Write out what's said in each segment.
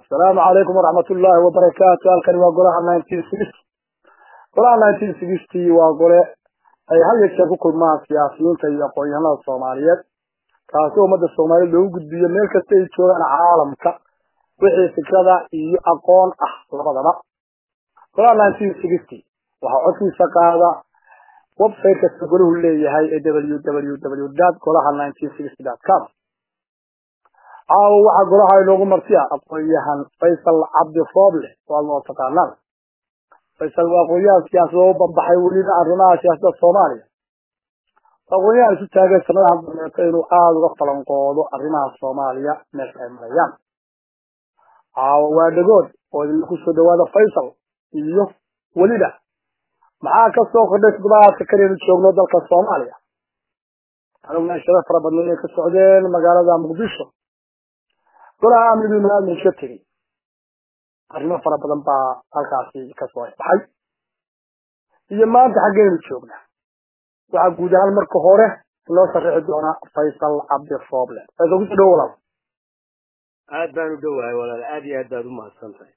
asalaamu calaykum waraxmat ullaahi wabarakaatu halkani waa golaha nineteen sixty golaha nineteen sixty waa gole ay had iyo jeer ku kulmaan siyaasiyiinta iyo aqoon-yahanada soomaaliyeed kaasi ummadda soomaaliyed loogu gudbiyo meel kasta ay joogaan caalamka wixii fikrada iyo aqoon ah labadaba golaha nineteen sixty waxaa codkiisa qaada website kasta golahu leeyahay ee w w w dot golaha nineteen sixty dot com caawo waxaa golaha inoogu martiya aqoon-yahan faysal cabdi rooble waa loo taqaanaan faysal waa aqoon-yahan siyaasada u bambaxay weliba arrimaha siyaasadda soomaaliya aqoon-yahan isu taagay sanadaha dameeto inuu aada uga falanqoodo arrimaha soomaaliya meesha ay marayaan caawo waa dhagood oo idinla kusoo dhawaada faysal iyo weliba maxaa ka soo kordhay toddobaadka kalenu joogno dalka soomaaliya aniguna sharo fara badna inay ka socdeen magaalada muqdisho golaha amnigii maamulka tegey arrimo fara badan baa halkaasi kasoo baxay iyo maanta xaggeenu joognaa waxaa guud ahaan marka hore loo sharaxi doonaa faysal cabdi rooble faysal kusoo dhawo walaal aad baan u dhowahay walaal aad iyo aad baad u mahadsan tahay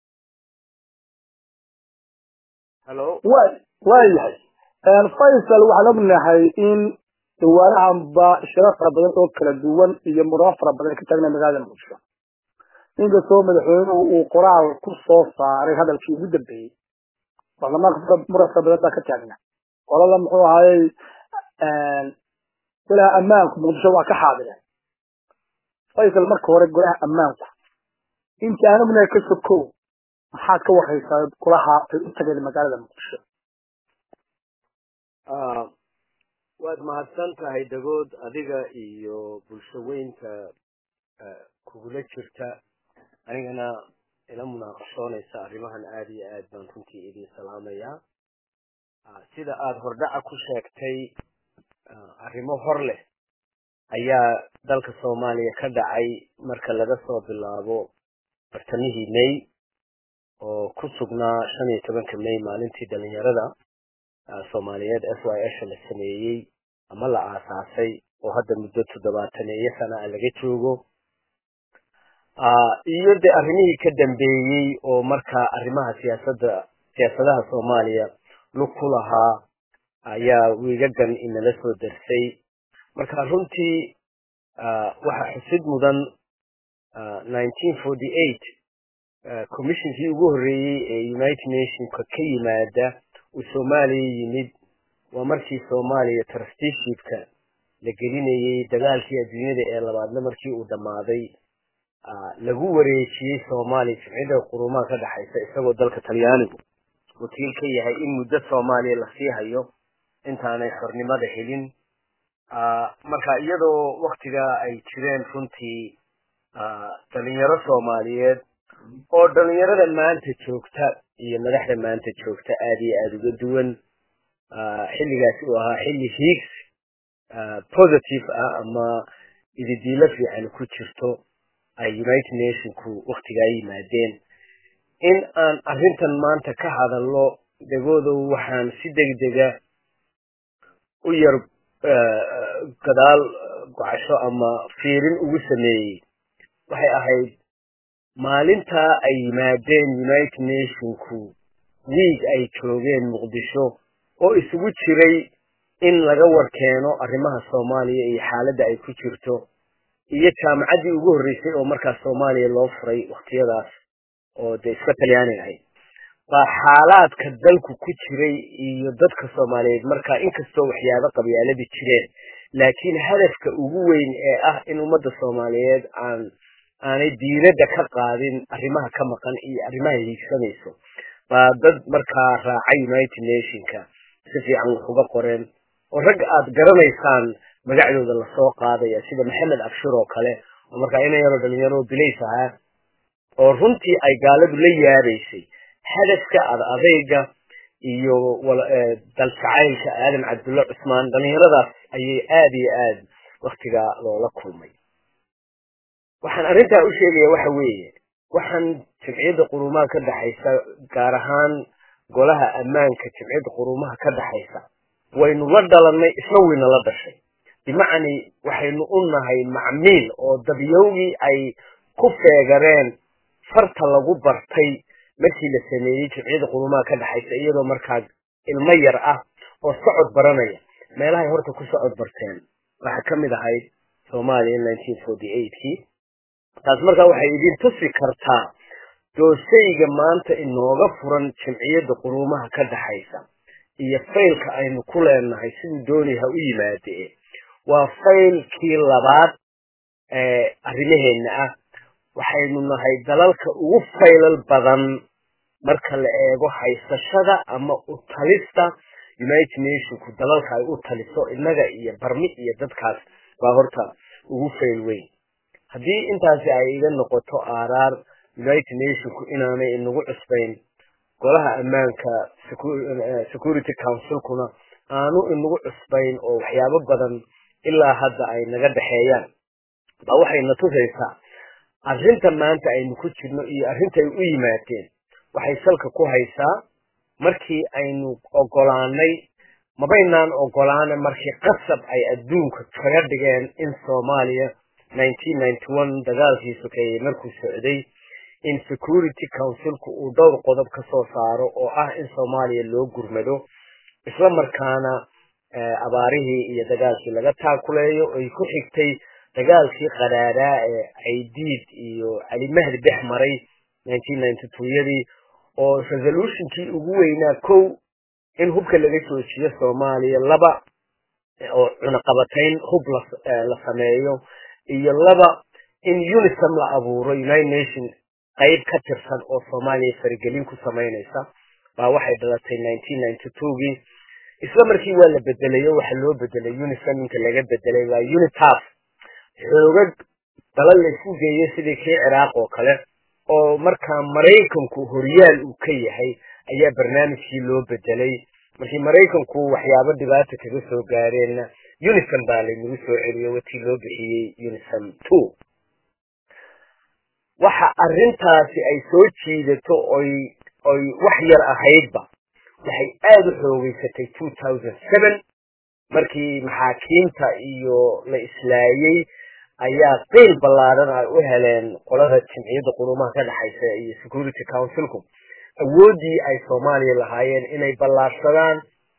hallo wa waayahay faysal waxaan ognahay in dhawaanahanba shiro fara badan oo kala duwan iyo muramo fara badan ka taagna magaalada muqdisho inkastoo madaxweynuhu uu qoraal ku soo saaray hadalkii ugu dambeeyey baarlamaanka muran fara badan baa ka taagna qolada muxuu ahaayey golaha ammaanku muqdisho waa ka xaadireen faysal marka hore golaha ammaanku inta aan ognahay ka sokow maxaad ka waraysaa golaha ay u tageen magaalada muqdisho waad mahadsan tahay dagood adiga iyo bulsho weynta kugula jirta anigana ila munaaqashoonaysa arrimahan aad iyo aad baan runtii idin salaamayaa sida aada hordhaca ku sheegtay arrimo hor leh ayaa dalka soomaaliya ka dhacay marka laga soo bilaabo bartamihii may oo ku sugnaa shan iyo tobanka may maalintii dhalinyarada soomaaliyeed s y s la sameeyey ama la aasaasay oo hadda muddo toddobaataneeyo sana a laga joogo iyo de arrimihii ka dambeeyey oo markaa arrimaha siyaasadda siyaasadaha soomaaliya lug ku lahaa ayaa wiigagan inala soo darsay marka runtii waxa xusid mudan nineteen forty eight commissionkii ugu horreeyey ee united nationka ka yimaada uu soomaaliya yimid waa markii soomaaliya trusteeshipka la gelinayey dagaalkii adduunyada ee labaadna markii uu dhammaaday lagu wareejiyey soomaaliya jimcida qurumaha ka dhexaysa isagoo dalka talyaanigu wakiil ka yahay in muddo soomaaliya lasii hayo intaanay xornimada helin marka iyadoo waktigaa ay jireen runtii dhalinyaro soomaaliyeed oo dhalinyarada maanta joogta iyo madaxda maanta joogta aad iyo aada uga duwan xilligaasi uu ahaa xilli hiigs positive ah ama ididiilo fiican ku jirto ay united nationku waktigaa yimaadeen in aan arrintan maanta ka hadalno degoodow waxaan si degdega u yar gadaal gocasho ama fiirin ugu sameeyey waxay ahayd maalintaa ay yimaadeen united nationku wiig ay joogeen muqdisho oo isugu jiray in laga warkeeno arrimaha soomaaliya iyo xaaladda ay ku jirto iyo jaamacaddii ugu horreysay oo markaas soomaaliya loo furay wakhtiyadaas oo dee iska talyaani ahayd baa xaalaadka dalku ku jiray iyo dadka soomaaliyeed markaa inkastoo waxyaabo qabyaaladi jireen laakiin hadafka ugu weyn ee ah in ummadda soomaaliyeed aan aanay diiradda ka qaadin arrimaha ka maqan iyo arrimaha hiigsanayso baa dad markaa raacay united nationka si fiican wax uga qoreen oo ragga aad garanaysaan magacdooda lasoo qaadaya sida maxamed abshir oo kale oo markaa ina yaroo dhalinyaro bilays ahaa oo runtii ay gaaladu la yaabaysay hadafka ad adayga iyo daljacaylka aadan cabdulla cusmaan dhalinyaradaas ayay aada iyo aad waktigaa loola kulmay waxaan arrintaa u sheegaya waxa weeye waxaan jimciyadda qurumaha ka dhexaysa gaar ahaan golaha ammaanka jimciyadda qurumaha ka dhexaysa waynu la dhalannay isna wayna la dhashay bimacni waxaynu u nahay macmiil oo dabyowgii ay ku feegareen farta lagu bartay markii la sameeyey jimciyada qurumaha ka dhexaysa iyadoo markaa ilmo yar ah oo socod baranaya meelahay horta ku socod barteen waxaa ka mid ahayd soomaaliya nineteen forty eightkii taas markaa waxay idin tusi kartaa doosayga maanta inooga furan jimciyada quruumaha ka dhaxaysa iyo faylka aynu ku leenahay siduu doonay ha u yimaadee waa faylkii labaad ee arrimaheenna ah waxaynu nahay dalalka ugu faylal badan marka la eego haysashada ama u talista united nationku dalalka ay u taliso innaga iyo barmi iyo dadkaas baa horta ugu fayl weyn haddii intaasi ay iga noqoto aaraar united nationku inaanay inagu cusbayn golaha ammaanka security councilkuna aanu inagu cusbayn oo waxyaabo badan ilaa hadda ay naga dhexeeyaan baa waxayna tusaysaa arrinta maanta aynu ku jirno iyo arrintay u yimaadeen waxay salka ku haysaa markii aynu ogolaanay mabaynaan ogolaana markii qasab ay adduunka kaga dhigeen in soomaaliya nineteen ninety one dagaalkii sokeeyey markuu socday in security councilku uu dhowr qodob ka soo saaro oo ah in soomaaliya loo gurmado isla markaana abaarihii iyo dagaalkii laga taakuleeyo ay ku xigtay dagaalkii qadhaadaa ee caydiid iyo cali mahdi dhex maray nineteen ninety two yadii oo resolutionkii ugu weynaa kow in hubka laga joojiyo soomaaliya laba oo cunaqabatayn hub la sameeyo iyo laba in unisum la abuuro united nation qayb ka tirsan oo soomaaliya faragelin ku samaynaysa baa waxay dhalatay nineteen ninety twogii isla markii waa la bedelayo waxa loo bedelay unisum inka laga bedelay waa unitaf xoogag dalal laysku geeyo sidii kii ciraaq oo kale oo markaa maraykanku horyaal uu ka yahay ayaa barnaamijkii loo bedelay markii maraykanku waxyaabo dhibaata kaga soo gaareenna unisum baa laynagu soo celiyo watii loo bixiyey unisum two waxa arrintaasi ay soo jiidato oy oy wax yar ahaydba waxay aada u xoogeysatay two thousand seven markii maxaakiimta iyo la islaayey ayaa qiil ballaaran ay u heleen qolada jimciyadda qurumaha ka dhexaysa iyo security councilku awooddii ay soomaaliya lahaayeen inay ballaarsadaan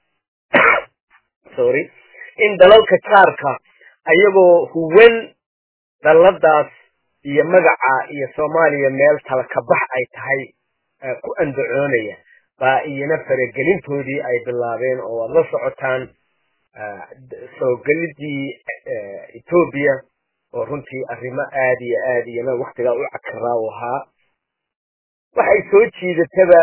sorry in dalalka jaarka ayagoo huwan dalladaas iyo magaca iyo soomaaliya meel tala ka bax ay tahay ku andacoonaya baa iyana faragelintoodii ay bilaabeen oo waad la socotaan soo gelidii etoobiya oo runtii arrimo aad iyo aad iyana waktigaa u cakaraa u ahaa waxay soo jiidataba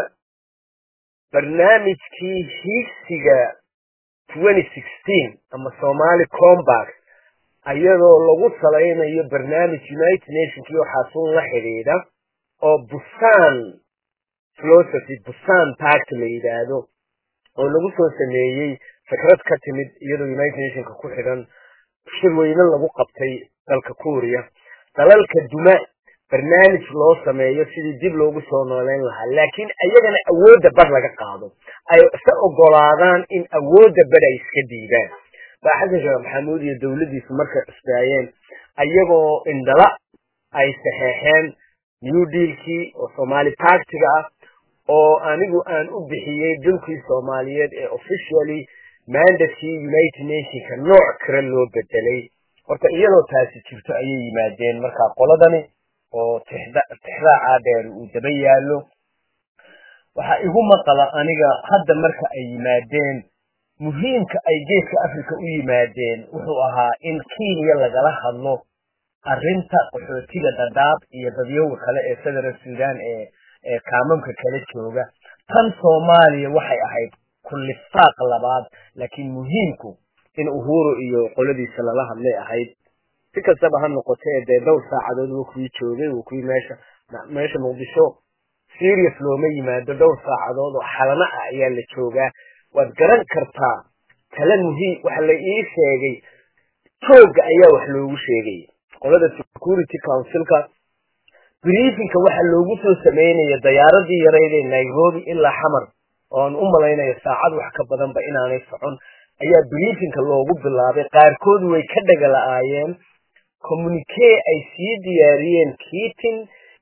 barnaamijkii hiigsiga twenty sixteen ama somali combact ayadoo lagu salaynayo barnaamij united nationkii waxaasuun la xidhiidha oo busan philosophy busan pact la yidhaahdo oo lagu soo sameeyey fikrad ka timid iyadoo united nationka ku xidhan shirweyne lagu qabtay dalka kuuriya dalalka duma barnaamij loo sameeyo sidii dib loogu soo nooleyn lahaa laakiin ayagana awoodda bar laga qaado ay isa ogolaadaan in awoodda bar ay iska diidaan baa xasan sheekh maxamuud iyo dowladdiisu markay cusbaayeen ayagoo indhala ay saxeexeen new dealkii oo somali partiga ah oo anigu aan u bixiyey dhulkii soomaaliyeed ee officially mandatkii united nationka nooc kale loo bedelay horta iyadoo taasi jirto ayay yimaadeen markaa qoladani oo tixraaca dheer uu daba yaallo waxaa igu maqala aniga hadda marka ay yimaadeen muhiimka ay geeska africa u yimaadeen wuxuu ahaa in kenya lagala hadlo arrinta qaxootiga dhadhaab iyo dadyoga kale ee federal sudan ee ee kaamamka kala jooga tan soomaaliya waxay ahayd kullifaaq labaad laakiin muhiimku in uhuru iyo qoladiisa lala hadlay ahayd si kastaba ha noqotee dee dhowr saacadood wuu kuwii joogay wuu kuwii meesha meesha muqdisho serious looma yimaado dhowr saacadood oo xalana ah ayaa la joogaa waad garan kartaa tala muhiim waxa la ii sheegay jooga ayaa wax loogu sheegay qolada security councilka briefinka waxa loogu soo sameynaya dayaaradii yarayd ee nairobi ilaa xamar oon u malaynayo saacad wax ka badanba inaanay socon ayaa briefinka loogu bilaabay qaarkood way ka dhaga la-aayeen communique ay sii diyaariyeen keating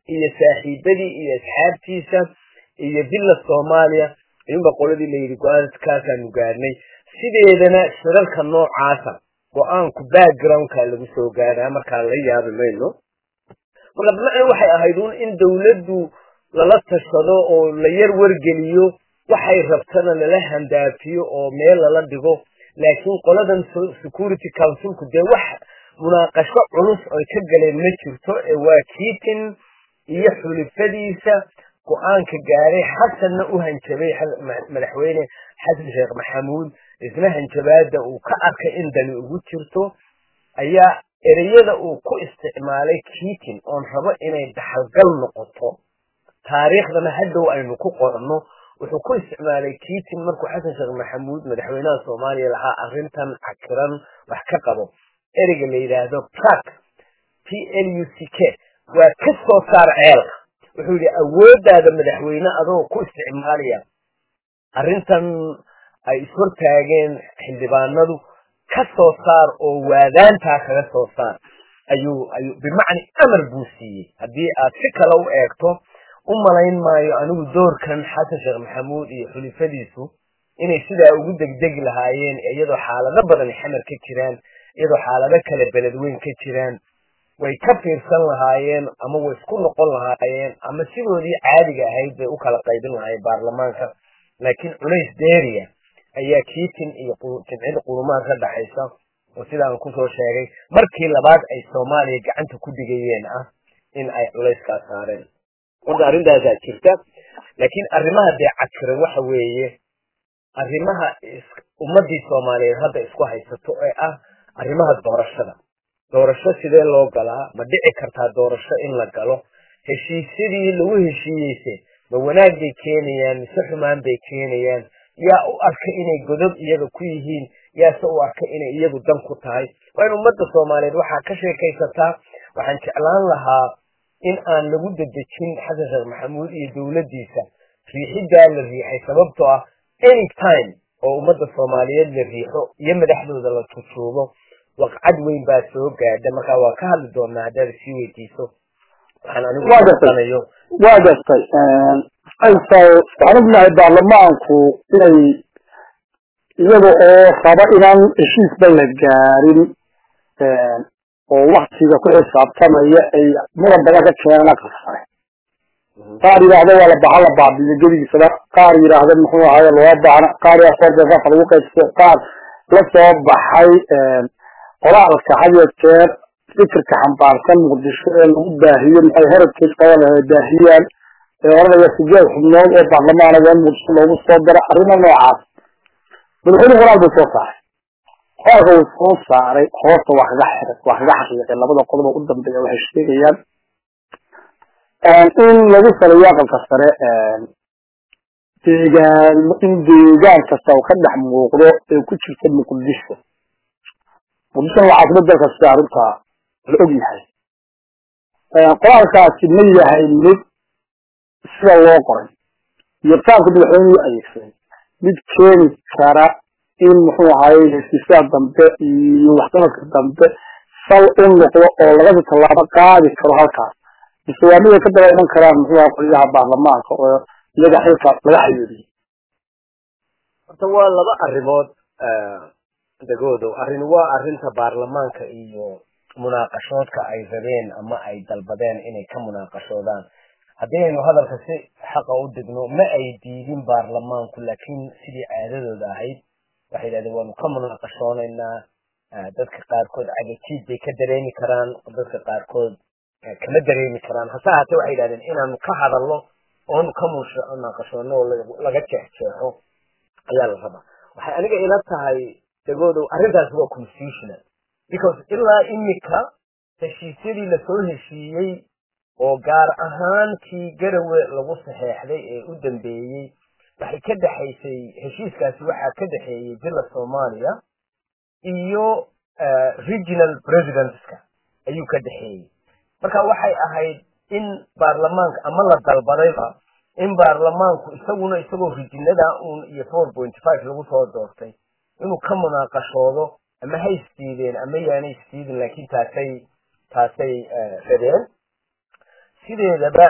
iyo saaxiibadii iyo asxaabtiisa iyo villa soomaaliya ayuunba qoladii layidhi go-aankaasaanu gaadhnay sideedana shirarka noocaasa go-aanku backgroundka lagu soo gaadhaa markaa la yaabi mayno marka bimacna waxay ahayd un in dawladdu lala tashado oo la yar wargeliyo waxay rabtana lala handaafiyo oo meel lala dhigo laakiin qoladan security councilku dee wax munaaqasho culus oy ka galeen ma jirto ee waa kiitin iyo xulifadiisa go-aanka gaaray xasanna u hanjabay madaxweyne xasan sheekh maxamuud isna hanjabaada uu ka arkay in dani ugu jirto ayaa ereyada uu ku isticmaalay kiitin oon rabo inay dhaxalgal noqoto taariikhdana hadhow aynu ku qoranno wuxuu ku isticmaalay kiitin markuu xasan sheekh maxamuud madaxweynaha soomaaliya lahaa arrintan cakiran wax ka qabo ereyga la yidhaahdo prak p l u c k waa ka soo saar ceelka wuxuu yidhi awooddaada madaxweyne adoo ku isticmaalaya arrintan ay ishortaageen xildhibaanadu ka soo saar oo waadaantaa kaga soo saar ayuu ayuu bimacni amar buu siiyey haddii aad si kale u eegto u malayn maayo anigu doorkan xasan sheekh maxamuud iyo xulifadiisu inay sidaa ugu degdegi lahaayeen iyadoo xaalado badan xamar ka jiraan iyadoo xaalado kale beledweyn ka jiraan way ka fiirsan lahaayeen ama way isku noqon lahaayeen ama sidoodii caadiga ahayd bay u kala qaybin lahaayeen baarlamaanka laakiin culays deeriya ayaa kiitin iyo jimcida qulumaan ka dhaxaysa oo sidaan kusoo sheegay markii labaad ay soomaaliya gacanta ku dhigayeen ah in ay culayskaa saareen horta arrintaasaa jirta laakiin arrimaha dee cakiran waxa weeye arrimaha ummadii soomaaliyeed hadda isku haysato ee ah arrimaha doorashada doorasho sidee loo galaa ma dhici kartaa doorasho in la galo heshiisyadii lagu heshiiyeyse ma wanaag bay keenayaan mise xumaan bay keenayaan yaa u arka inay godob iyaga ku yihiin yaase u arka inay iyagu dan ku tahay waa in ummadda soomaaliyeed waxaa ka sheekaysataa waxaan jeclaan lahaa in aan lagu dedejin xasan sheekh maxamuud iyo dowladdiisa riixiddaa la riixay sababtoo ah any time oo ummadda soomaaliyeed la riixo iyo madaxdooda la tujuubo waqcad weyn baa soo gaadha markaa waa ka hadli doonaa haddaad sii weydiiso waxaan anigu anayo waa gartay waxaan ognahay baarlamaanku inay iyaga oo raba inaan heshiisba la gaarin oo waktiga ku xisaabtamaya ay mudan badan ka keenaan aqal sare qaar yidhaahdo waa la baxa la baabiyo gedigiisaba qaar yidhaahdo muxuu ahaye loo baahna qaar yaa soordeesafa lagu qaybsado qaar la soo baxay qoraalka had iyo jeer fikirka xambaarsan muqdisho ee lagu baahiyo maxay heritage qaban lahay baahiyaan ee oranaya sideed xubnood oo baarlamaana waa in muqdisho loogu soo daro arrimo noocaas madaxweyne qoraal buu soo saaray qoraalka uu soo saaray hoosta waa kaga xiray waa kaga xaqiiqay labada qodob u dambeeya waxay sheegayaan in lagu saleeyo aqalka sare deegaan in deegaan kasta uu ka dhex muuqdo ee ku jirta muqdisho muqdishona waa caasimad dalka sida arrintaa la og yahay qoraalkaasi ma yahay mid sida loo qoray iyo faamka madaxweyne u adeegsaday mid keeni kara in muxuu ahaye heshiisyada dambe iyo waxsanadka dambe sal u noqdo oo lagasi tallaabo qaadi karo halkaas mise waa mid ay ka daba iman karaan muxuu aha qoliyaha baarlamaanka oo iyaga xilka laga xayuuriyey horta waa laba arrimood degoodow arrin waa arrinta baarlamaanka iyo munaaqashoodka ay rabeen ama ay dalbadeen inay ka munaaqashoodaan haddii aynu hadalka si xaqa u digno ma ay diidin baarlamaanku laakiin sidii caadadooda ahayd waxay yidhahdeen waanu ka munaaqashoonaynaa dadka qaarkood cagajiid bay ka dareemi karaan dadka qaarkood kama dareemi karaan hase haatee waxay yidhahdeen inaanu ka hadalno oonu ka munaaqashoono oo laga jeexjeexo ayaa la rabaa waxay aniga ila tahay degoodow arrintaasi waa constitutional because ilaa imika heshiisyadii lasoo heshiiyey oo gaar ahaan kii garawe lagu saxeexday ee u dambeeyey waxay ka dhexaysay heshiiskaasi waxaa ka dhexeeyey villa soomaaliya iyo regional presidentska ayuu ka dhexeeyey marka waxay ahayd in baarlamaanka ama la dalbadayba in baarlamaanku isaguna isagoo rijinada un iyo four point five lagu soo doortay inuu ka munaaqashoodo ama ha isdiideen ama yaanay isdiidin laakiin taasay taasay rabeen sideedaba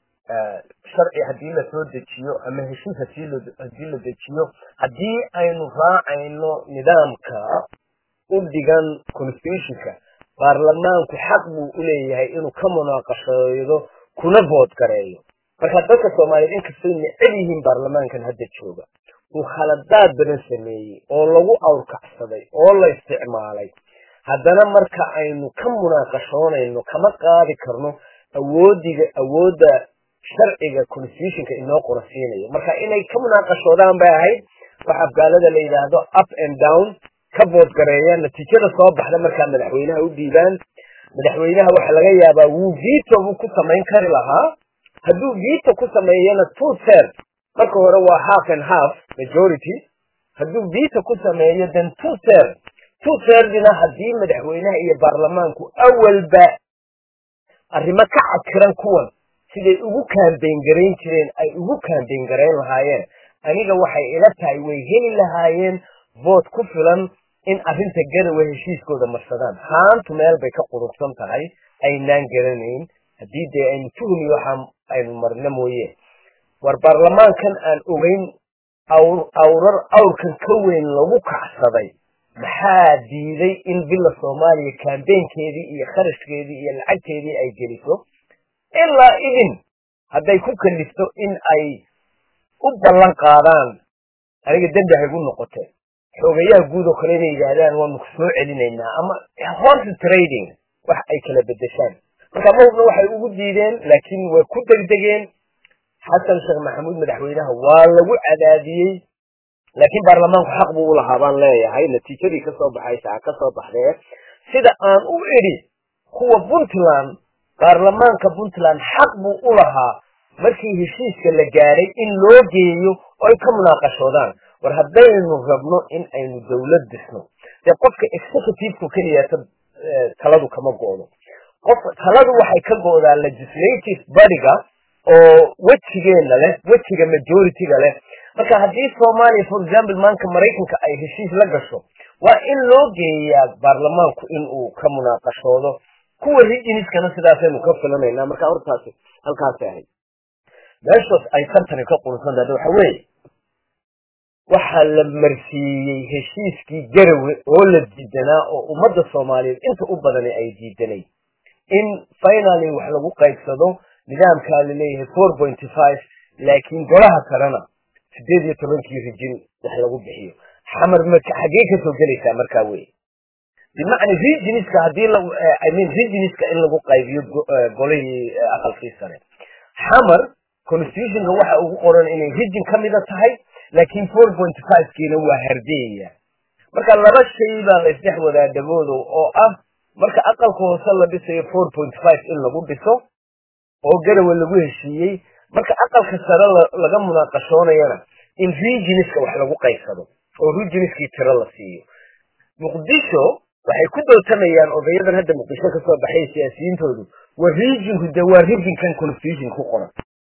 sharci haddii lasoo dejiyo ama heshiis hadii la dejiyo haddii aynu raacayno nidaamka u dhigan constitutionka baarlamaanku xaq buu uleeyahay inuu ka munaaqashoodo kuna vood gareeyo marka dadka soomaaliyeed inkastay neceb yihiin baarlamaankan hadda jooga uu khaladaad badan sameeyey oo lagu awrkacsaday oo la isticmaalay haddana marka aynu ka munaaqashoonayno kama qaadi karno awoodiga awoodda sharciga constitutionka inoo qorasiinayo marka inay ka munaaqashoodaan bay ahayd wax afgaalada la yidhaahdo up and down ka boodgareeyaan natiijada soo baxda markaa madaxweynaha u dhiibaan madaxweynaha waxa laga yaabaa wuu vito buu ku samayn kari lahaa hadduu vito ku sameeyana two third marka hore waa half and half majority hadduu vito ku sameeyo then two third two thirdina haddii madaxweynaha iyo baarlamaanku awalba arrimo ka cadkiran kuwan siday ugu kaambeyn garayn jireen ay ugu kaambeyn garayn lahaayeen aniga waxay ila tahay way heli lahaayeen vood ku filan in arrinta garawe heshiiskooda marsadaan haantu meel bay ka qurubsan tahay aynaan garanayn haddii dee aynu tuhmi waxaa aynu marno mooye war baarlamaankan aan ogeyn awrar awrkan ka weyn lagu kacsaday maxaa diiday in bila soomaaliya kambeynkeedii iyo kharashkeedii iyo lacagteedii ay geliso ilaa idin hadday ku kalifto in ay u ballan qaadaan aniga dembi haygu noqote xoogayaha guud oo kale inay yidhaahdaan waanu soo celinaynaa ama horse trading wax ay kala bedeshaan marka mahubna waxay ugu diideen laakiin way ku degdegeen xasan sheekh maxamuud madaxweynaha waa lagu cadaadiyey laakiin baarlamaanku xaq buu ulahaa baan leeyahay natiijadii kasoo baxaysa ha kasoo baxdee sida aan u idhi kuwa puntland baarlamaanka puntland xaq buu u lahaa markii heshiiska la gaadhay in loo geeyo oo ay ka munaaqashoodaan war haddaynu rabno in aynu dawlad disno dee qofka executiveka keliyaata taladu kama go'do qof taladu waxay ka go'daa legislative bodyga oo wejigeena leh wejiga majorityga leh marka haddii soomaaliya for example maanka maraykanka ay heshiis la gasho waa in loo geeyaa baarlamaanku in uu ka munaaqashoodo kuwa regioniskana sidaasaynu ka filanaynaa marka hortaasi halkaasay ahayd meeshaas ay tartani ka qursantahay waxa weeye waxaa la marsiiyey heshiiskii garawe oo la diidanaa oo ummadda soomaaliyeed inta u badani ay diidanay in finaly wax lagu qaybsado nidaamkaa laleeyahay four pointy five laakiin golaha kalena sideed iyo tobankii rijin wax lagu bixiyo xamar maka xaggee kasoo gelaysaa markaa wey bimacna regioniska haddii la i mean regioniska in lagu qaybiyo golihii aqalkii sare xamar constitutionka waxa ugu qoran inay region ka mida tahay laakiin four point five kiina waa hardeeya marka laba shay baa la isdhex wadaa dhaboodo oo ah marka aqalka hoose la dhisayo four point five in lagu dhiso oo garawe lagu heshiiyey marka aqalka sare laga munaaqashoonayana in regioniska wax lagu qaybsado oo regioniskii tiro la siiyo muqdisho waxay ku dootamayaan odayadan hadda muqdisho kasoo baxay siyaasiyiintoodu waa regionku de waa regionkan constitution ku qoran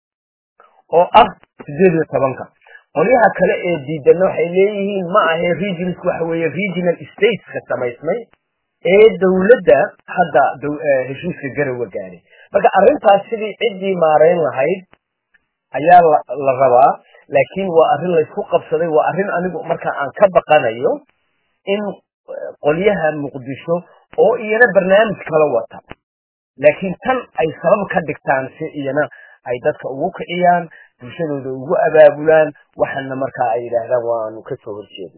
oo ah sideed iyo tobanka qolyaha kale ee diidana waxay leeyihiin ma ahe regionsku waxa weeye regional stateska samaysmay ee dawladda hadda heshiiska garawa gaadhay marka arrintaas sidii ciddii maareyn lahayd ayaa la rabaa laakiin waa arrin laysku qabsaday waa arrin anigu marka aan ka baqanayo in qolyaha muqdisho oo iyana barnaamij kala wata laakiin tan ay sabab ka dhigtaan si iyana ay dadka ugu kiciyaan bulshadooda ugu abaabulaan waxaana markaa ay yidhaahdaan waanu kasoo horjeedna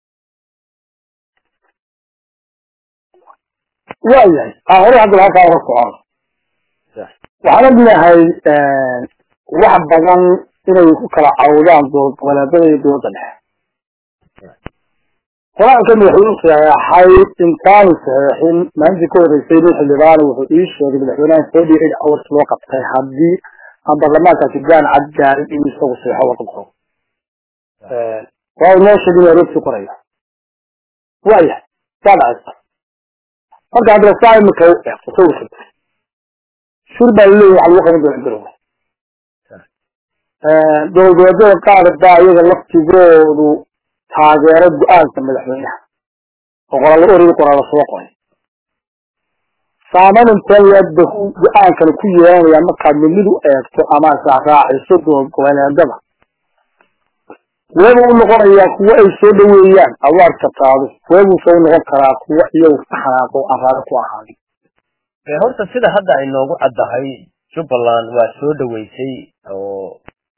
waayahay hore hadda halkaa hore socon waxaan ognahay wax badan inay ku kala cawdaan dowlad goboleedada iyo dowladda dhexe qur-aanka madaxweynuhu saxeexay intaanu saxeexin maalintii ka horreysay nin xildhibaana wuxuu ii sheegay madaxweynaha forty eight hours loo qabtay haddii aan baarlamaankaasi gaan cad gaarin inuu isagu saxeexo wadanko waa noo sheegin aroogsi qoraya waayahay saa dhacaysa marka hadda saa imika u eegto sawirka shir baa laleeyahay waxa lagu qaban doona garowe dowlad goboleedyada qaar baa iyaga laftigoodu taageero go-aanka madaxweynaha oo qoraalo origi qoraalo soo qoray saamayn intee leeg bay go-aankan ku yeelanayaan markaad midmid u eegto ama israacraaciso goboleedada kuweebuu u noqonayaa kuwo ay soo dhaweeyaan awaarka taado kuweebuu soo noqon karaa kuwo iyagu ka xanaaqo araado ku ahaadi horta sida hadda ay noogu caddahay jubbaland waa soo dhaweysay oo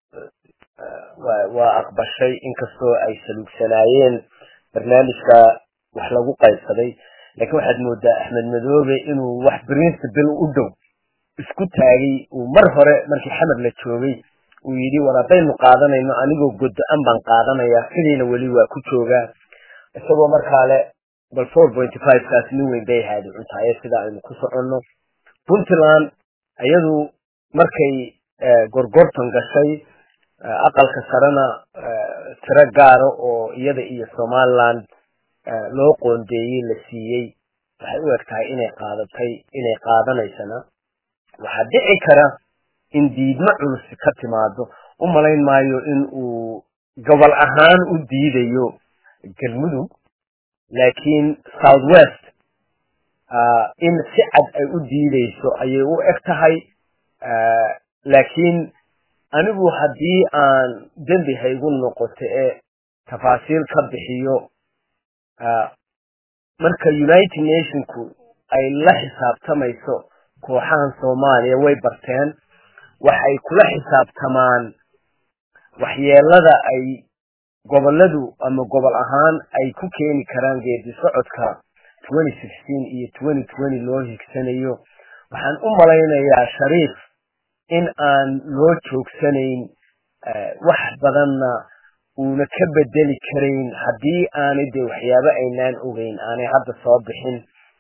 waa aqbashay inkastoo ay saluugsanaayeen barnaamijka wax lagu qaybsaday laakiin waxaad moodaa axmed madoobe inuu wax principle u dhow isku taagay uu mar hore markii xamar la joogay uu yidhi war haddaynu qaadanayno anigoo godo-an baan qaadanayaa sidiina weli waa ku joogaa isagoo markaa le bal four pointy five kaas nin weyn bay ahaadi cuntaaye sida aynu ku soconno puntland iyadu markay gorgortan gashay aqalka sarena tiro gaara oo iyada iyo somaliland loo qoondeeyey la siiyey waxay u eg tahay inay qaadatay inay qaadanaysana waxaa dhici kara in diidmo culus ka timaado u malayn maayo in uu gobol ahaan u diidayo galmudug laakiin south west in si cad ay u diideyso ayay u eg tahay laakiin anigu haddii aan dembi haygu noqoto ee tafaasiil ka bixiyo marka united nationku ay la xisaabtamayso kooxahan soomaaliya way barteen waxay kula xisaabtamaan waxyeelada ay goboladu ama gobol ahaan ay ku keeni karaan geedi socodka iyo loo higsanayo waxaan u malaynayaa shariif in aan loo joogsanayn wax badanna uuna ka bedeli karayn haddii aanay dee waxyaabo aynaan ogeyn aanay hadda soo bixin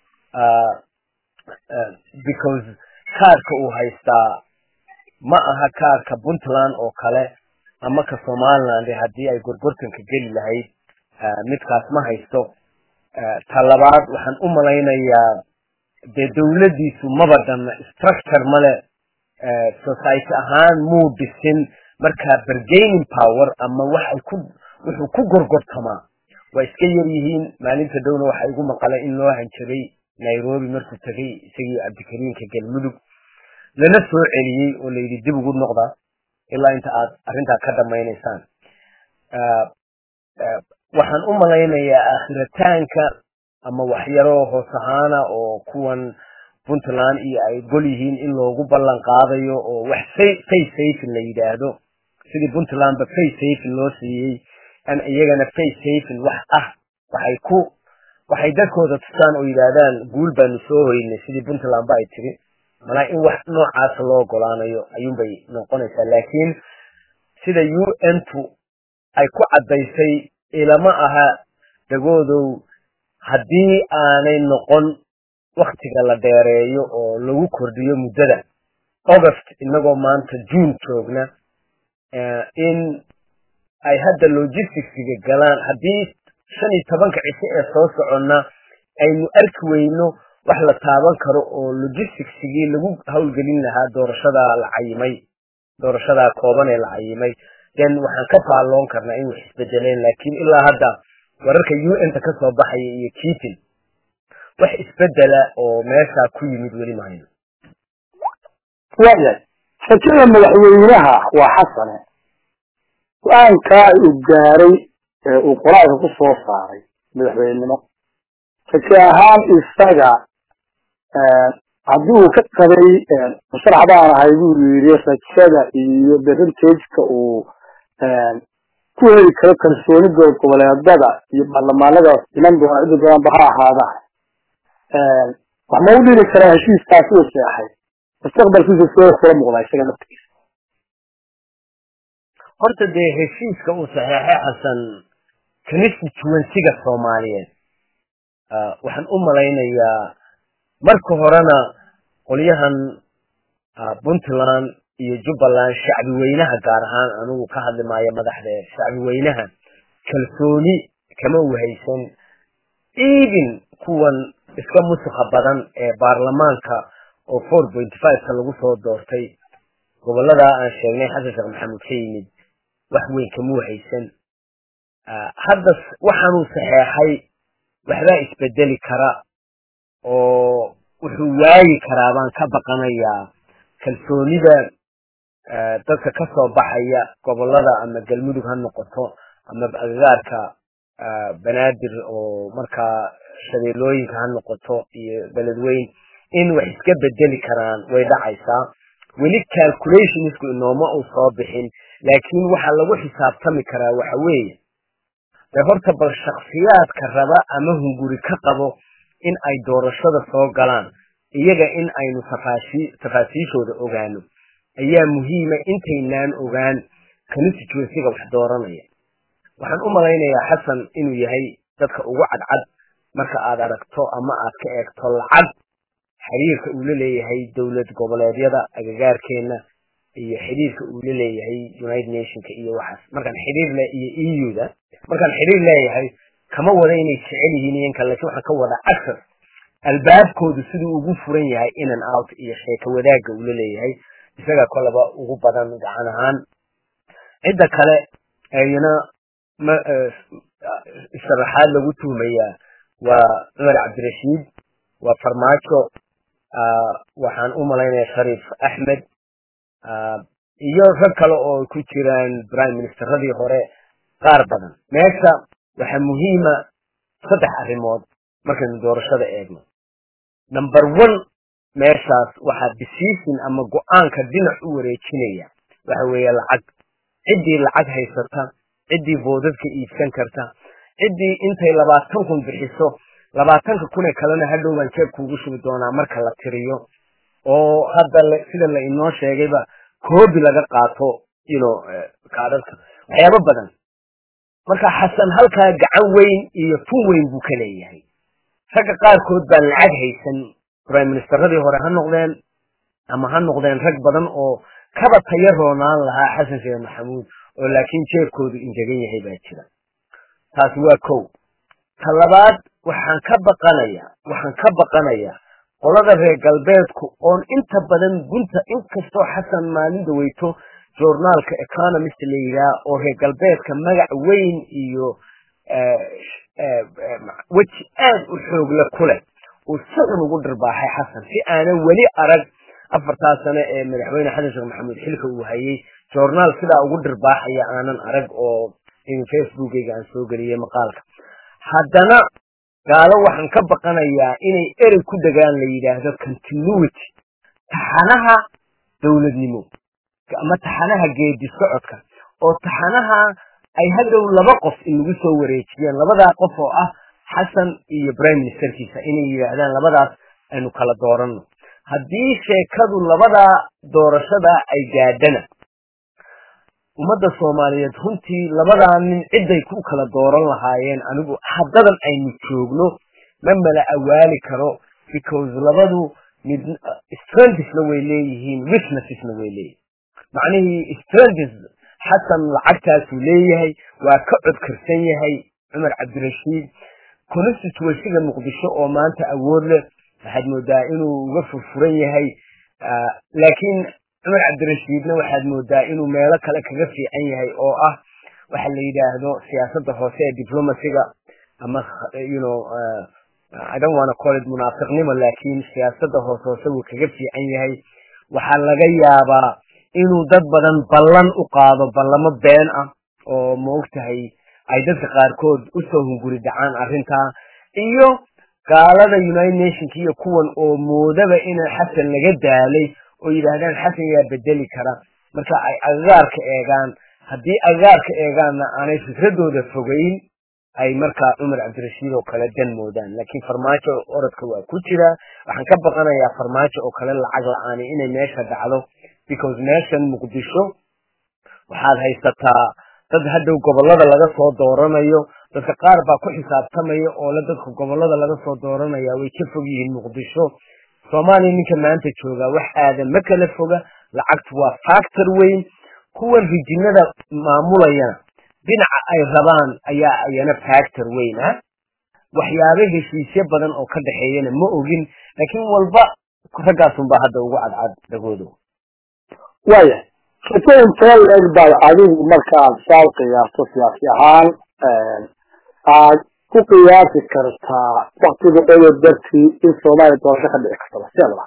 because kaarka uu haystaa ma aha kaarka puntland oo kale ama ka somaliland haddii ay gorgortanka geli lahayd midkaas ma haysto ta labaad waxaan u malaynayaa dee dawladdiisu maba dhanna structure male society ahaan muu dhisin markaa bargaining power ama waxay ku wuxuu ku gorgortamaa waa iska yar yihiin maalinta dhowna waxaa igu maqalay in loo hanjabay nairobi markuu tegay isagii cabdikariinka galmudug lana soo celiyey oo layidhi dib ugu noqda ilaa inta aad arrintaa ka dhamaynaysaan waxaan u malaynayaa aakhiritaanka ama waxyaro hoos ahaana oo kuwan puntland iyo ay gol yihiin in loogu ballan qaadayo oo wax face safin la yidhaahdo sidii puntlandba face safin loo siiyey an iyagana face safin wax ah waxay ku waxay dadkooda tusaan oo yidhaahdaan guul baanu soo hoynay sidii puntland ba ay tiri malaa in wax noocaasa loo ogolaanayo ayuunbay noqonaysaa laakiin sida u n tu ay ku caddaysay ilama aha dhagoodow haddii aanay noqon waktiga la dheereeyo oo lagu kordhiyo muddada august inagoo maanta june joogna in ay hadda logisticsiga galaan haddii shan iyo tobanka cisho ee soo soconna aynu arki weyno wax la taaban karo oo logisticsigii lagu howlgelin lahaa doorashadaa la cayimay doorashadaa kooban ee la cayimay then waxaan ka faalloon karnaa in wax isbedeleen laakiin ilaa hadda wararka u n ta kasoo baxaya iyo kiitin wax isbedela oo meeshaa ku yimid weli maayo waayahay rajada madaxweynaha waa xasane go-aankaa uu gaaray ee uu qoraalka ku soo saaray madaxweynenimo raje ahaan isaga haddii uu ka qabay musharax baan ahay buu yidhi rajada iyo berintageka uu ku heli karo kalsooni goboleedada iyo baarlamaanada iman doona cidda doonanba ha ahaadaan wax ma u dhiri karaa heshiiskaasi uu seexay mustaqbalkiisa soo kula muuqdaa isaga laftigiisa horta dee heshiiska uu saxeexay xasan constituencyga soomaaliyeed waxaan u malaynayaa marka horena qolyahan puntland iyo jubbaland shacbi weynaha gaar ahaan anigu ka hadli maayo madaxda shacbi weynaha kalsooni kama wahaysan even kuwan iska musuqa badan ee baarlamaanka oo four point fiveka lagu soo doortay gobolladaa aan sheegnay xasan sheekh maxamuud ka yimid wax weyn kama wahaysan hadda waxaanuu saxeexay waxbaa isbedeli kara oo wuxuu waayi karaa baan ka baqanayaa kalsoonida dadka ka soo baxaya gobolada ama galmudug ha noqoto ama agagaarka banaadir oo markaa shabeelooyinka ha noqoto iyo beledweyn in wax iska bedeli karaan way dhacaysaa weli calculationsku inooma uu soo bixin laakiin waxaa lagu xisaabtami karaa waxa weeye de horta bal shaksiyaadka raba ama hunguri ka qabo in ay doorashada soo galaan iyaga in aynu tafaasiishooda ogaano ayaa muhiima intaynaan ogaan constituencyga wax dooranaya waxaan u malaynayaa xasan inuu yahay dadka ugu cadcad marka aad aragto ama aad ka eegto lacag xiriirka uu la leeyahay dowlad goboleedyada agagaarkeena iyo xiriirka uu la leeyahay united nationka iyo waxaas markaan xiriir le iyo euda markaan xiriir leeyahay kama wada inay jecel yihiin iyanka laakiin waxaan ka wada access albaabkoodu siduu ugu furan yahay in and out iyo sheeko wadaagga uu la leeyahay isagaa kolaba ugu badan gacan ahaan cidda kale ayna ma sharaxaad lagu tuhmayaa waa cumar cabdirashiid waa farmaajo waxaan u malaynayaa shariif axmed iyo rag kale oo ku jiraan prime ministeradii hore qaar badan meesha waxaa muhiima saddex arrimood markaynu doorashada eegno number one meeshaas waxaa decision ama go-aanka dhinac u wareejinaya waxa weeye lacag ciddii lacag haysata ciddii boodadka iibsan karta ciddii intay labaatan kun bixiso labaatanka kun ee kalena hadhow baan jeeb kuugu shubi doonaa marka la tiriyo oo hadda sida la inoo sheegayba koobi laga qaato ino kaadhadka waxyaabo badan marka xasan halkaa gacan weyn iyo tun weyn buu ka leeyahay ragga qaarkood baan lacag haysan prime ministeradii hore ha noqdeen ama ha noqdeen rag badan oo kaba taya roonaan lahaa xasan sheekh maxamuud oo laakiin jeebkoodu injegan yahay baa jira taasi waa kow ta labaad waxaan ka baqanayaa waxaan ka baqanayaa qolada reer galbeedku oon inta badan gunta inkastoo xasan maalin daweyto journaalka economist la yidhaah oo reer galbeedka magac weyn iyo weji aad u xoogle ku leh uu si xun ugu dhirbaaxay xasan si aanan weli arag afartaa sano ee madaxweyne xasan sheekh maxamuud xilka uu hayay journaal sidaa ugu dhirbaaxaya aanan arag oo facebookeyga aan soo geliyey maqaalka haddana gaalo waxaan ka baqanayaa inay erey ku degaan la yidhaahdo continuity taxanaha dowladnimo ama taxanaha geedi socodka oo taxanaha ay hadhow laba qof inagu soo wareejiyeen labadaa qof oo ah xasan iyo prime ministerkiisa inay yidhaahdaan labadaas aynu kala dooranno haddii sheekadu labadaa doorashada ay gaadhana ummadda soomaaliyeed runtii labadaa nin ciday ku kala dooran lahaayeen anigu haddadan aynu joogno ma mala awaali karo because labadu mid strengthsna way leeyihiin weaknessesna way leeyihin macnihii strengths xasan lacagtaasuu leeyahay waa ka codkarsan yahay cumar cabdirashiid constituencyga muqdisho oo maanta awood leh waxaad moodaa inuu uga furfuran yahay laakiin cumar cabdirashiidna waxaad moodaa inuu meelo kale kaga fiican yahay oo ah waxa la yidhaahdo siyaasadda hoose ee diplomacyga ama you know i don't wanna call it munaafiqnimo laakiin siyaasadda hoose hoose wuu kaga fiican yahay waxaa laga yaabaa inuu dad badan ballan u qaado ballamo been ah oo maogtahay ay dadka qaarkood usoo hunguri dhacaan arrintaa iyo gaalada united nationka iyo kuwan oo moodaba in xasan laga daalay oo yidhaahdaan xasan yaa bedeli kara marka ay agagaarka eegaan haddii agagaarka eegaanna aanay fikradooda fogeyn ay markaa cumar cabdirashiid oo kale dan moodaan laakiin farmaajo orodka waa ku jira waxaan ka baqanayaa farmaajo oo kale lacag la-aani inay meesha dhacdo because meeshan muqdisho waxaad haysataa dad hadhow gobolada laga soo dooranayo dadka qaar baa ku xisaabtamaya oo le dadka gobolada laga soo dooranaya way ka fog yihiin muqdisho soomaaliya ninka maanta jooga wax aadan ma kala foga lacagtu waa factor weyn kuwan rijinada maamulayana dhinaca ay rabaan ayaa ayana factor weyn ah waxyaaba heshiisyo badan oo ka dhexeeyana ma ogin laakiin walba raggaasunbaa hadda ugu cadcad dhagoodo waaya sheekooyin teel eg baad adigu markaad saal qiyaasto siyaasi ahaan aad ku qiyaasi kartaa waktiga odo dartii in soomaaliya doorasho ka dhici kartaba sideedaba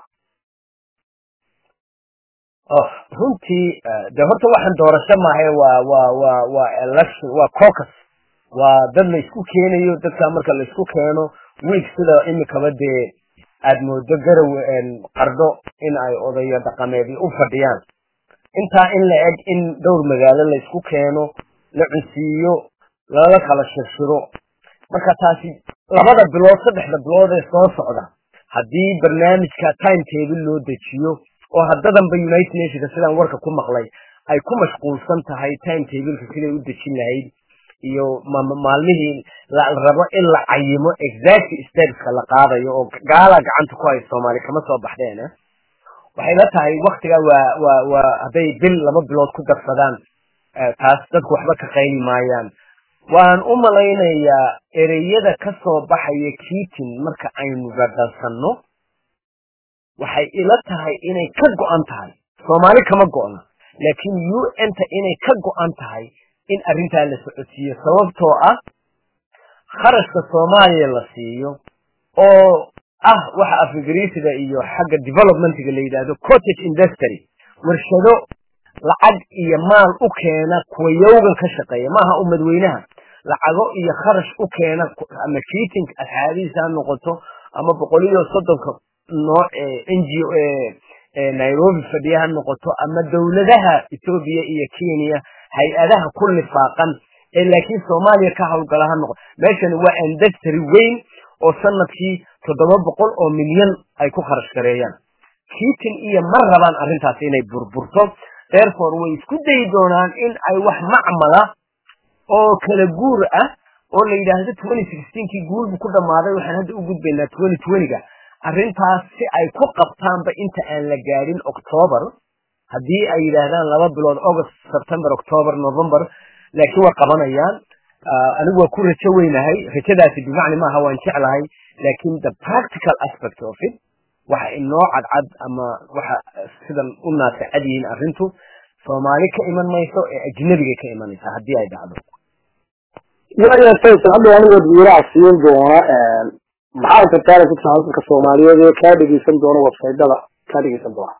runtii de horta waxaan doorasho maahay waa waa waa waa election waa caucus waa dad la isku keenayo dadkaa marka la isku keeno week sida imikaba dee aada moodo garow qardho in ay odayo dhaqameedii u fadhiyaan intaa in la eg in dhowr magaalo la isku keeno la cunsiiyo lala kala shirshiro marka taasi labada bilood saddexda bilood ee soo socda haddii barnaamijka time table loo dejiyo oo haddadanba united nationka sidaan warka ku maqlay ay ku mashquulsan tahay time tableka siday u dejin lahayd iyo maalmihii la rabo in la cayimo exact stateska la qaadayo oo gaala gacanta ku hay soomaali kama soo baxdeen waxay la tahay waktiga waa waa waa hadday bil laba bilood ku darsadaan taas dadku waxba ka qayli maayaan waan u malaynayaa ereyada ka soo baxaya kiitin marka aynu radhansanno waxay ila tahay inay ka go-an tahay soomaali kama go-na laakiin u n ta inay ka go-an tahay in arrintaa la socodsiiyo sababtoo ah kharashka soomaaliya la siiyo oo ah waxa af ingiriisiga iyo xagga developmentiga la yidhaahdo cottage industry warshado lacag iyo maal u keena kuwa yowgan ka shaqeeya maaha umadweynaha lacago iyo kharash u keena ama kiiting asxaabihiisa ha noqoto ama boqol iyo soddonka nooc n g o nairobi fadhiya ha noqoto ama dowladaha etoobiya iyo kenya hay-adaha ku lifaaqan ee laakiin soomaaliya ka hawlgala ha noqoto meeshani waa industry weyn oo sanadkii toddoba boqol oo milyan ay ku kharash gareeyaan kiitin iyo ma rabaan arrintaasi inay burburto therefore way isku dayi doonaan in ay wax macmala oo kala guur ah oo la yidhaahdo twenty sixteenkii guulbu ku dhammaaday waxaan hadda u gudbaynaa twenty twentyga arrintaas si ay ku qabtaanba inta aan la gaadhin octoober haddii ay yidhaahdaan laba bilood august september october november laakiin waa qabanayaan anigu waa ku rajo weynahay rajadaasi bimacni maaha waan jeclahay laakiin the practical aspect of it waxa inoo cadcad ama waxa sidan u naasacad yihiin arrintu soomaali ka iman mayso ee ajnabigay ka imanaysa haddii ay dhacdo waya faysal hadda anigood wiiraha siin doona maxaa kartaana ku tahay dadka soomaaliyeed ee kaa dhegeysan doona websaytada kaa dhegeysan doona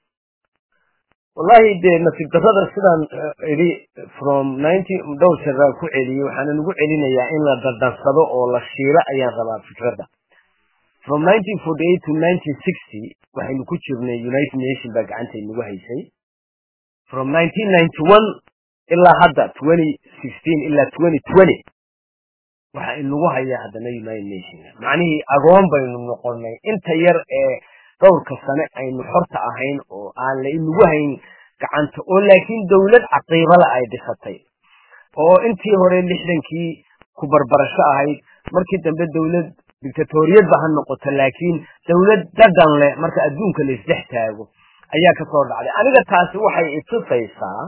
wallahi dee nasiib darrada sidaan idhi from ninety dhowr jeeraan ku celiyey waxaana nagu celinayaa in la dardarsado oo la shiilo ayaan rabaa fikradda from nineteen forty eight to nineteen sixty waxaynu ku jirnay united nation baa gacantay nagu haysay from nineteen ninety one ilaa hadda twenty sixteen ilaa twenty twenty waxa inagu hayaa haddana united nation macnihii agoon baynu noqonay inta yar ee dhowrka sane aynu xorta ahayn oo aan la inagu hayn gacanta oo laakiin dawlad caqiibala ay dhisatay oo intii hore lixdankii ku barbarasho ahayd markii dambe dawlad dictatoriyadba ha noqoto laakiin dawlad dadan leh marka adduunka la isdhex taago ayaa kasoo dhacday aniga taasi waxay itusaysaa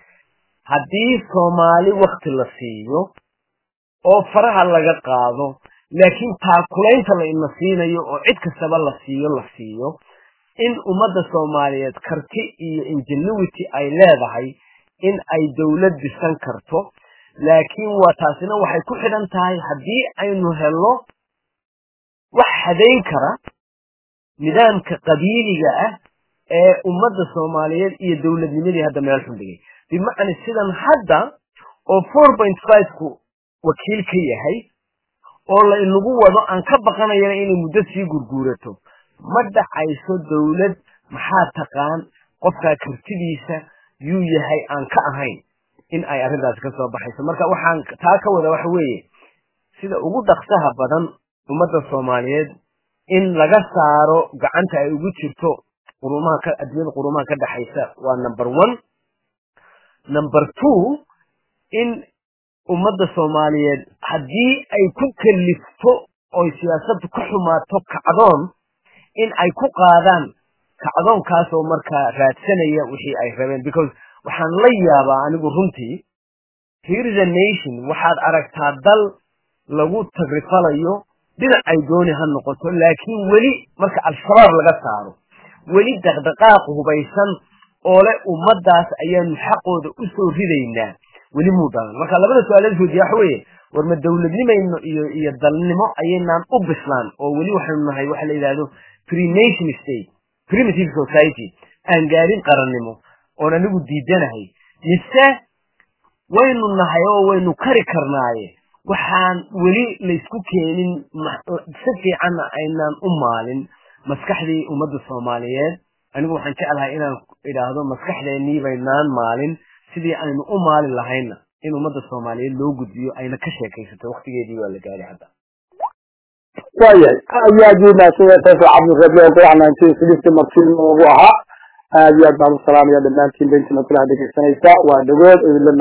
haddii soomaali wakti la siiyo oo faraha laga qaado laakiin taakulaynta la ina siinayo oo cid kastaba la siiyo la siiyo in ummadda soomaaliyeed karti iyo ingenuity ay leedahay in ay dawlad dhisan karto laakiin waa taasina waxay ku xidhan tahay haddii aynu helno wax hadayn kara nidaamka qabiiliga ah ee ummadda soomaaliyeed iyo dawladnimadii hadda meel xun dhigay bimacna sidan hadda oo four point fiveku wakiil ka yahay oo la inagu wado aan ka baqanayana inay muddo sii gurguurato ma dhacayso dawlad maxaa taqaan qofkaa kartidiisa yuu yahay aan ka ahayn in ay arrintaasi ka soo baxayso marka waxaan taa ka wada waxa weeye sida ugu dhaqsaha badan ummadda soomaaliyeed in laga saaro gacanta ay ugu jirto qurumaha ka adduunyada qurumaha ka dhexaysa waa number one number two in ummadda soomaaliyeed haddii ay ku kalifto oy siyaasaddu ka xumaato kacdoon in ay ku qaadaan kacdoonkaasoo markaa raadsanaya wixii ay rabeen because waxaan la yaabaa anigu runtii here is a nation waxaad aragtaa dal lagu tagrifalayo dhinac ay dooni ha noqoto laakiin weli marka al-shabaab laga saaro weli dhaqdhaqaaq hubaysan oo leh ummaddaas ayaanu xaqooda u soo ridaynaa weli muu dhalan marka labada su-aalaad weydiya waxa weeye war ma dowladnimayno iyo iyo dalnimo ayaynaan u bislaan oo weli waxaynu nahay waxa la yidhahdo pre-nation state primitive society aan gaarin qarannimo oon anigu diidanahay mise waynu nahay oo waynu kari karnaaye waxaan weli laysku keenin si fiicanna aynaan u maalin maskaxdii ummadda soomaaliyeed anigu waxaan jeclahay inaan idhaahdo maskaxdeennii baynaan maalin sidii aynu u maalin lahayna in ummadda soomaaliyeed loo gudbiyo ayna ka sheekaysato waktigeedii waa la gaari hadda waayahay aad iyo aad buu mahadsanyahay tayfur cabdirabi oo golaha nineteen sixty martiin noogu ahaa aad iyo aad baan u salaamaya dhammaantiin beintina kulaha dhegeysanaysa waa dhagood idinla